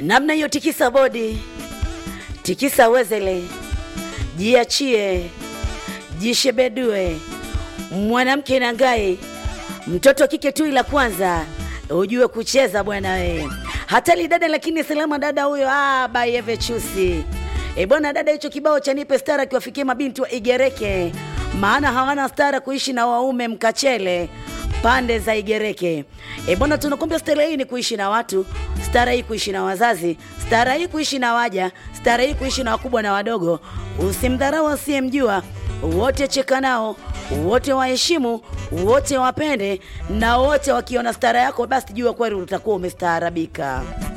namna hiyo, tikisa bodi, tikisa wezele, jiachie, jishebedue, mwanamke na ngai, mtoto kike tu ila kwanza ujue kucheza bwana we. Hatali dada lakini salama dada huyo, ah, bayeve chusi e bwana dada, hicho kibao cha nipe stara kiwafikie mabinti wa Igereke, maana hawana stara kuishi na waume mkachele pande za Igereke. E bwana, tunakwambia stara hii ni kuishi na watu, stara hii kuishi na wazazi, stara hii kuishi na waja, stara hii kuishi na wakubwa na wadogo. Usimdharau asiyemjua, wote cheka nao, wote waheshimu, wote wapende, na wote wakiona stara yako, basi jua kweli utakuwa umestaarabika.